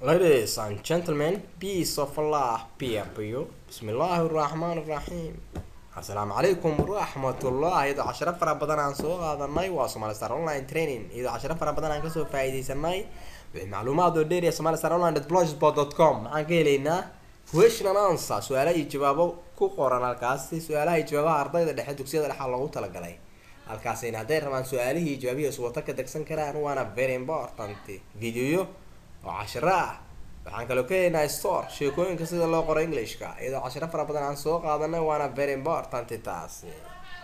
Ladies and gentlemen, peace of Allah be upon you. Bismillaahi raxmaani raxiim. Assalaamu calaykum waraxmatullaahi iyadoo casharo fara badan aan soo qaadanay waa Somali Star Online Training iyadoo casharo fara badan aan kasoo faa'iidaysanay wixii macluumaad oo dheer ee Somali Star Online blogspot.com maxaan ka helaynaa question and answer su-aalaha iyo jawaabo ku qoran halkaasi su-aalaha iyo jawaabaha ardayda dhexe dugsiyada dhexa loogu talagalay halkaasina hadday rabaan su-aalihii iyo jawaabihii iswata ka degsan karaan waana very important videoyo oo cashiro ah waxaan kaloo ka helaynaa store sheekooyinka sida loo qoro englishka iyadoo cashiro fara badan aan soo qaadanay waana very important taasi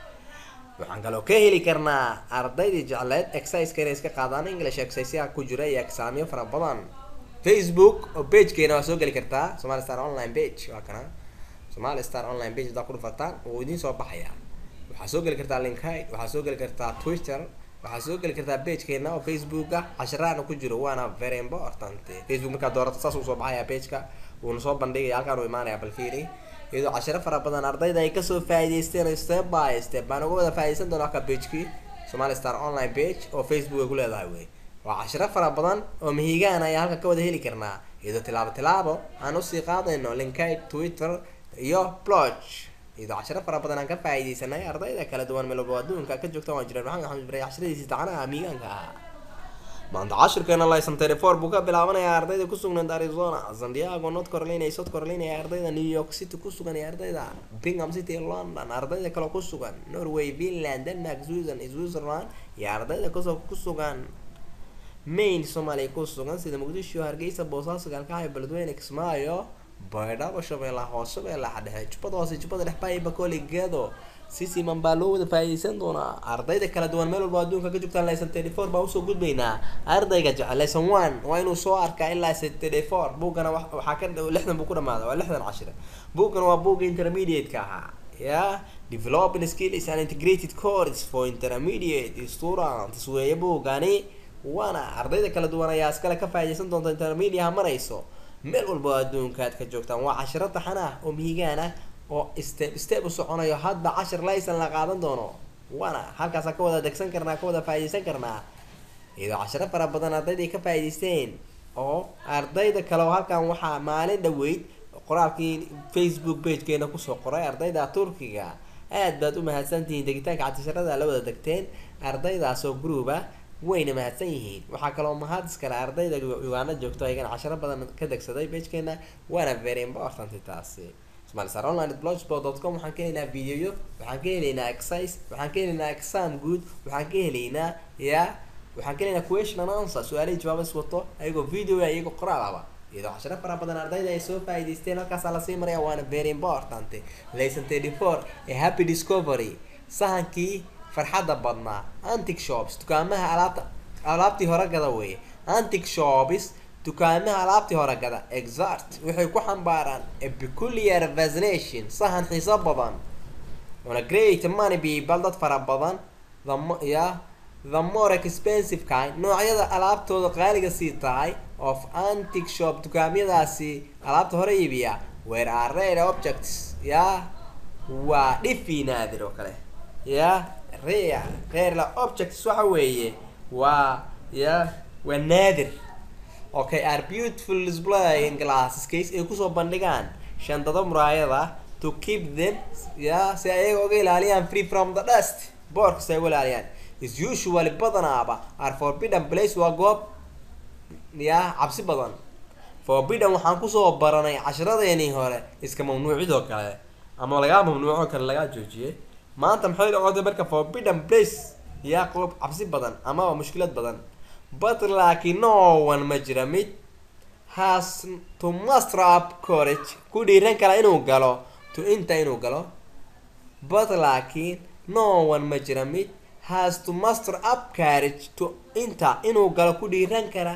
waxaan kaloo ka heli karnaa ardaydii jecleed exerciseka inay iska qaadaan english exerciseyaha ku jira iyo exaamyo fara badan facebook oo pagekeena waa soo geli kartaa somali star online page waa kana somali star online page hadaa ku dhufataan wuu idiin soo baxaya waxaa soo geli kartaa linkide waxaa soo geli kartaa twitter waxaa soo geli kartaa pagekeena oo facebook ah casharaana ku jiro waana very important facebook markaa doorato saas uu soo baxaya pageka wuuna soo bandhigaya halkaan uu imaanaya balfiiri iyadoo cashiro fara badan ardayda ay kasoo faa'iidaysteen step by step baan uga wada faa'iidaysan doonaa ka pagekii somali star online page oo facebook ay ku leedahay wey waa cashiro fara badan oo mihigaan ayaa halka ka wada heli karnaa iyadoo tilaabo tilaabo aan usii qaadayno linkide twitter iyo blog iyadoo cashiro fara badan aan ka faa'iidaysanay ardayda kala duwan meelwalba adduunka ka joogta waan jiraan maxamed axmed ibrahim cashiradiisii tacanaha mihigaanka ah maanta cashirkeena laysan telefor buu ka bilaabanayaa ardayda ku sugnayd arizona san diego north carolina iyo south carolina ee ardayda new york city ku sugan iyo ardayda bingham city iyo london ardayda kaloo ku sugan norway finland denmark sweden switzerland iyo ardayda kasoo ku sugan main soomaaliya ku sugan sida muqdisho hargeysa boosaaso gaalkacyo beledweyne kismaayo baydhabo shabeellaha hoose shabeellaha dhexe jubbada hoose jubbada dhex baay bakooli gedo si siman baa loo wada faa'iidaysan doonaa ardayda kala duwan meel walba adduunka ka joogtaan lesson thirty four baa usoo gudbaynaa ardayga jecel lesson one waa inuu soo arkaa ilaa lesson thirty four buuggana waxaa ka lixdan buu ku dhamaada waa lixdan cashir buuggana waa buugga intermediate-ka ahaa ya developing skills and integrated course for intermediate students weeye buuggani waana ardayda kala duwan ayaa iskale ka faa'iidaysan doonta intermediaha marayso meel walba oo adduunka aad ka joogtaan waa cashiro taxan ah oo mihigaan ah oo step step u soconayo hadba cashir laysan la qaadan doono waana halkaasa ka wada degsan karnaa ka wada faa'iidaysan karnaa iyadoo cashiro fara badan ardayday ka faa'iidaysteen oo ardayda kale oo halkan waxaa maalin dhaweyd qoraalkii facebook pagekeena kusoo qoray ardayda turkiga aad baad u mahadsantihiin degitaanka cashirada la wada degteen ardaydaas oo group ah wayna mahadsan yihiin waxaa kaloo mahad iskale ardayda uganda joogto ayagana cashiro badan ka degsaday pagekeena waana very important taasi somalisar online blogspot.com waxaan ka helaynaa videoyo waxaan ka helaynaa exercise waxaan ka helaynaa exam good waxaan ka helaynaa ya waxaan ka helaynaa question and answer su-aalihii jawaabas wato ayagoo video ah iyagoo qoraal aba iyadoo cashiro fara badan ardayda ay soo faa'iidaysteen halkaasaa lasii maraya waana very important lesson thirty four ee happy discovery sahankii farxadda badnaa antic shops dukaamaha alaabta alaabtii hore gada weeye antic shops dukaamaha alaabtii hore gada exact waxay ku xambaaraan a peculiar fascination sahan xiiso badan on a great money people dad fara badan the ya the more expensive kind noocyada alaabtooda qaaliga sii tahay of antic shop dukaamyadaasi alaabta hore iibiya where are rare objects ya waa dhifi naadir oo kale ya rea reerla objects waxa weeye waa ya waa naadir okay are beautiful display in glasses case ay kusoo bandhigaan shandado muraayada to keep them ya si ayaga uga ilaaliyaan free from the dust boorka si ay uga ilaaliyaan is usually badanaaba are forbidden place waa goob ya cabsi badan forbidden waxaan kusoo baranay cashiradeenii hore iska mamnuucidoo kale ama lagaa mamnuuco kale lagaa joojiyay maanta maxay noqotay marka forbidden place yaa qoob cabsi badan amaba mushkilad badan but laakiin no one ma jira mid has to master up courage ku dhiiran kala inuu galo to inta inuu galo but laakiin no one ma jira mid has to master up courage to inta inuu galo ku dhiiran kara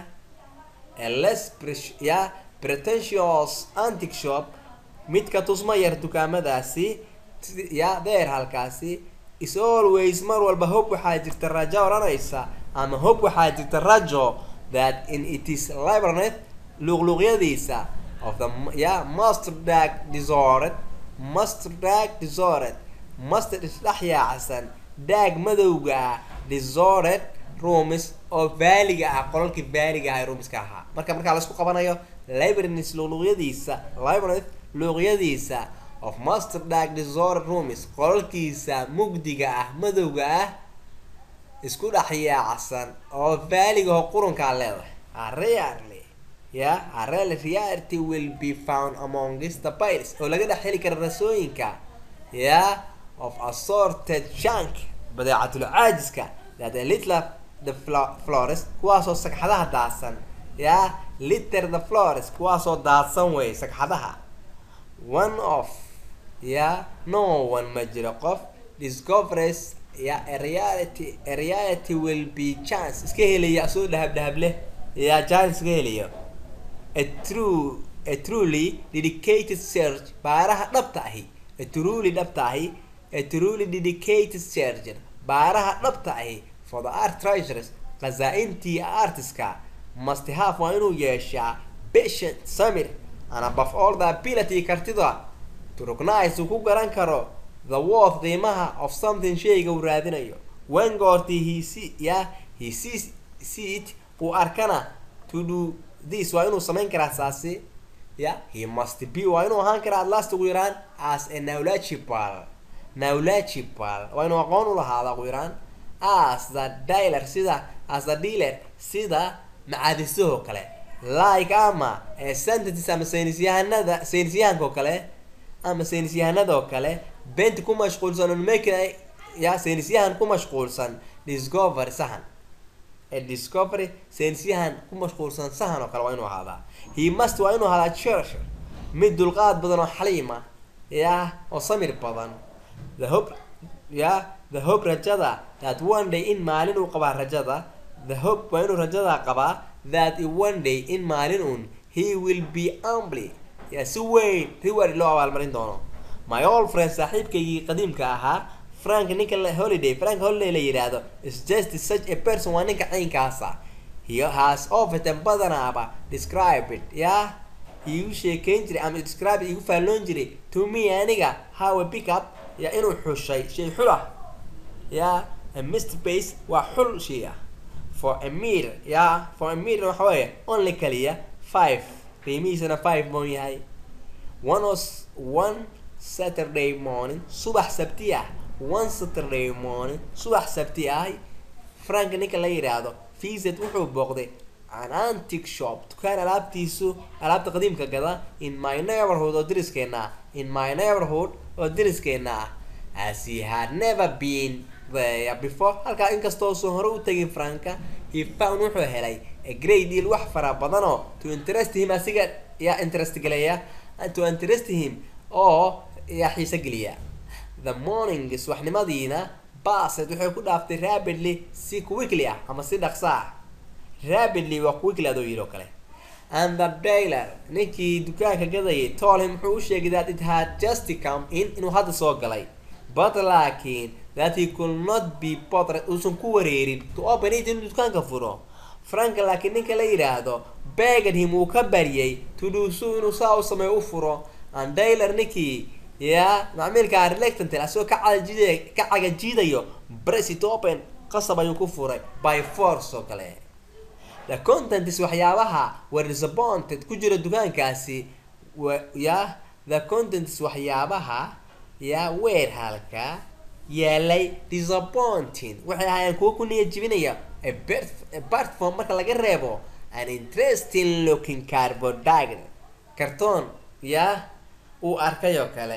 a less ya pretentious antic shop midka tusma yar dukaamadaasi ya deer halkaasi is always mar walba hob waxaa jirta rajo odhanaysa ama hob waxaa jirta rajo that in it is libranet luqluuqyadiisa of the ya master dag disordered master dag disordered master isdhex yaacsan daag madowga ah disordered roomis oo vaaliga ah qolalkii vaaliga ah ee roomiska ahaa marka markaa laisku qabanayo libraries luqluqyadiisa libraries luuqyadiisa of master dark disorder rooms qolalkiisa mugdiga ah madowga ah isku dhex yaacsan oo vaaligaho qurunkaa leedahay arearly ya arel reality will be found amongst the piles oo laga dhex heli kara rasooyinka ya of assorted junk badeecatul caajiska that a little the flores kuwaasoo sagxadaha daadsan ya liter the flores kuwaasoo daadsan wey sagxadaha one of ya no one ma jiro qof discoveries ya a reality a reality will be chance iska helaya soo dhahab dhahab leh ya chance iska helayo a true a truly dedicated search baaraha dhabta ahi a truly dhabta ahi a truly dedicated searcher baaraha dhabta ahi for the art treasures khazaa-intii artiska must have waa inuu yeeshaa patient samir and above all the ability kartida to recognize uu ku garan karo the worth qiimaha of something shayga uu raadinayo when goortii he see ya he sees see it uu arkana to do this waa inuu samayn karaa saasi ya he must be waa inuu ahaan karaa last ugu yaraan as a knowledgeable knowledgeable waa inuu aqoon u lahaada ugu yaraan as the dealer sida as the dealer sida macaadisahoo kale like ama sentences ama saynisyahanada saynisyahanka oo kale ama saynisyahanada oo kale benti ku mashquulsan on making ya saynisyahan ku mashquulsan discovery sahan ee discovery saynisyahan ku mashquulsan sahan oo kale waa inuu ahaadaa he must waa inuu ahaadaa church mid dulqaad badan oo xaliima ya oo samir badan the hope ya the hope rajada that one day in maalin uu qabaa rajada the hope waa inuu rajada qabaa that one day in maalin un he will be amply ya si weyn reward loo abaalmarin doono my old friend saaxiibkaygii qadiimka ahaa frank ninka holiday frank holiday la yidhaahdo is just such a person waa ninka caynkaasa he has often badanaaba described it ya igu sheekeyn jiray ama describe igu faalloon jiray to me aniga how a pick up ya inuu xushay shay xul ah ya a mist base waa xul shay ah for a meter ya for a meter waxa weeye only kaliya five qiimihiisana five moon yahay one was one saturday morning subax sabti ah one saturday morning subax sabti ah frank ninka la yidhaahdo visit wuxuu booqday an antic shop dukaan alaabtiisu alaabta qadiimka gada in my neighborhood oo deriskeena ah in my neighborhood oo deriskeena ah as he had never been there before halkaa inkastoo soo hore u tegin franka he found wuxuu helay a great deal wax fara badanoo to interest him asiga yaa interest geleya to interest him oo yaa xiise geliya the morning subaxnimadiina baset waxay ku dhaaftay rapidly si quickly ah ama si dhaqso ah rapidly waa quickly adoo yidhi oo kale and the dailer ninkii dukaanka gadayay told him wuxuu u sheegay that it had just come in inuu hadda soo galay but laakiin that he could not be bothered uusan ku wareerin to open it inuu dukaanka furo frank laakiin ninka la yidhaahdo begged him uu ka baryay to do so inuu saa u sameeyo u furo and dailer ninkii ya macmiilka relectant asagoo ka cagajiiday ka cagajiidayo bresit open qasab ayuu ku furay by force oo kale the contents waxyaabaha were disappointed ku jira dukaankaasi ya the contents waxyaabaha ya weer halka yeelay disappointing waxay ahaayeen kuwo ku niya jibinaya platform marka laga reebo an interesting looking cardboard diagram kartoon ya uu arkay oo kale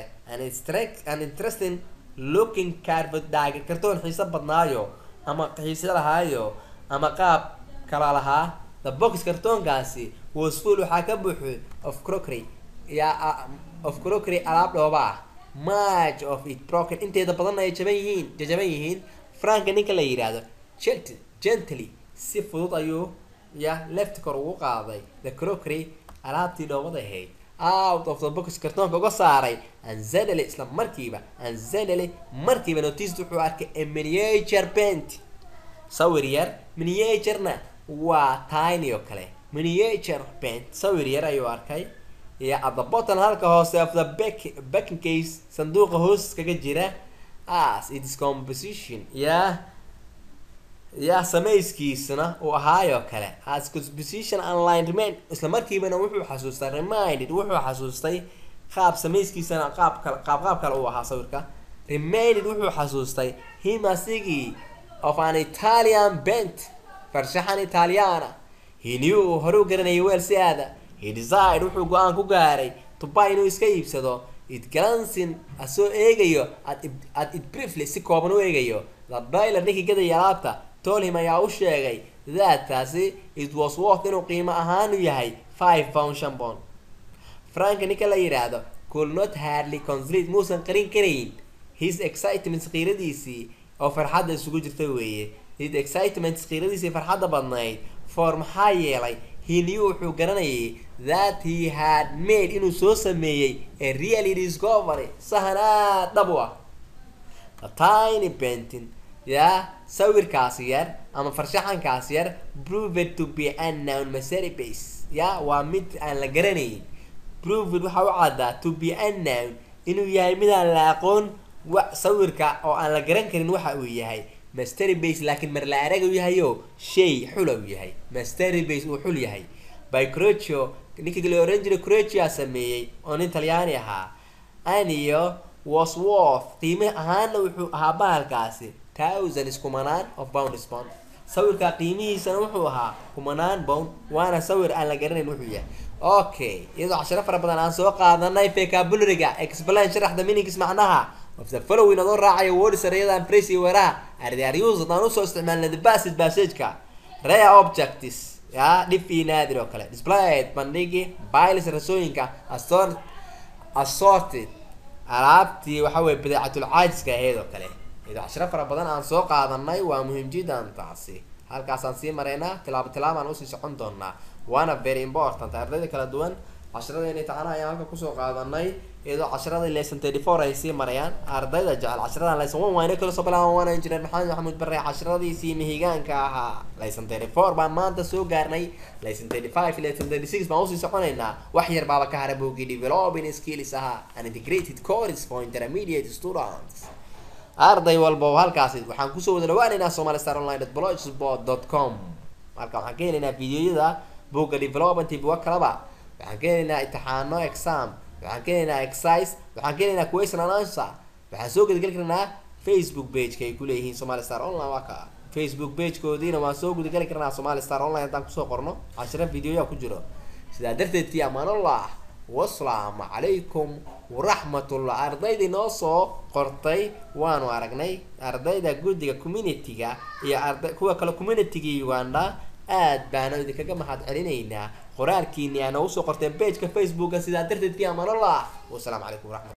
an interesting looking cardboard diagram kartoon xiiso badnaayo ama xiise lahaayo ama qaab kala lahaa the box kartoonkaasi was full waxaa ka buuxo of crockery ya of crockery alaab dhooba ah much of it broken inteeda badanna ay jaban yihiin jajaban yihiin franka ninka la yidhaahdo gent gently si fudud ayuu ya left kor ugu qaaday the crockery alaabtii dhoobada ahayd out of the box kartoonka uga saaray anzanely isla markiiba anzanely markiiba notice wuxuu arkay a miniature paint sawir yar miniaturena waa tiny oo kale miniature paint sawir yar ayuu arkay iyo at the bottom halka hoose of the back backing case sanduuqa hoos kaga jira as its composition ya yaa samayskiisana uu ahaayoo kale as composition online remain isla markiibana wuxuu xasuustay reminded wuxuu xasuustay qaab samayskiisana qaab kale qaab qaab kale uu ahaa sawirka reminded wuxuu xasuustay him asigii of an italian bent farshaxan italiana he knew uu hore u garanayay weel si aada he decide wuxuu go-aan ku gaaray tuba inuu iska iibsado it glansin asoo eegayo at at it briefly si kooban u eegayo the bailer ninkii gadaya alaabta tolhim ayaa u sheegay daadkaasi it was worth inuu qiimo ahaanu yahay five pound shan pound franka ninka la yidhaahdo could not hardly consolate muusan qarin karayn his excitement qiiradiisii oo farxadda isugu jirta weeye his excitement qiiradiisii farxadda badnayd for maxaa yeelay he knew wuxuu garanayay that he had made inuu soo sameeyey a really discovery sahan aad dhab u ah a tiny painting yaa sawirkaas yar ama farshaxankaas yar proved to be unknown masterpiece ya waa mid aan la garanayn proved waxaa u caddaa to be unknown inuu yahay mid aan la aqoon wa sawirka oo aan la garan karin waxa uu yahay masterpiece laakiin mar la arag uu yahayo shay xula uu yahay masterpiece uu xul yahay by crocio ninkii la oran jiray crocia sameeyey oo nin talyaani ahaa aniyo was worth qiime ahaana wuxuu ahaa bahalkaasi thousands kumanaan of pounds pound sawirka qiimihiisana wuxuu ahaa kumanaan pound waana sawir aan la garanayn wuxuu yahay okay iyadoo casharo fara badan aan soo qaadanay vocabulary-ga explain sharaxda meanings macnaha of the following adoo raacayo words erayadan phrase iyo weeraha are they are used haddaan usoo isticmaalna the passage passage-ka rare objects ya dhif iyo naadir oo kale displayed bandhigi biles rasooyinka assort assorted alaabtii waxa weye badeecatul caajiska ahayd oo kale iyadoo cashiro fara badan aan soo qaadanay waa muhiim jiddan taasi halkaasaan sii maraynaa tilaabo tilaabaan usii socon doonaa waana very important ardayda kala duwan cashiradeenii tacanaha ayaan halka kusoo qaadanay iyadoo casharada lesson thirty four ay sii marayaan ardayda jecel cashiradan lesson one waana kala soo bilaaban waana engineer maxamed maxamuud bare casharadiisii mihigaanka ahaa lesson thirty four baan maanta soo gaarnay lesson thirty five lesson thirty six baan usii soconaynaa wax yar baaba ka hara boogii developing skills ahaa an integrated course for intermediate students arday walba oo halkaasi waxaan kusoo wada dhawaanaynaa somali star online blogspot dot com halka waxaan ka helaynaa videoyada booga development iyo buga kalaba waxaan ka helaynaa imtixaano exam waxaan ka helaynaa exercise waxaan ka helaynaa question and answer waxaan soo gudageli karnaa facebook page-ka ay kuleeyihiin somali star online waa ka facebook page-koodiina waan soo gudageli karnaa somali star online haddaan kusoo qorno cashiro videoya ku jiro sidaa darteed fi amaanullah wasalaamu calaykum waraxmatullah ardaydii noo soo qortay waanu aragnay ardayda guddiga community-ga iyo arda kuwa kale community-ga uganda aad baana idinkaga mahad celinaynaa qoraalkiini aa noogu soo qorteen pageka facebooka sidaa darteed fi amaanullah wasalaamu calaykum waraxmat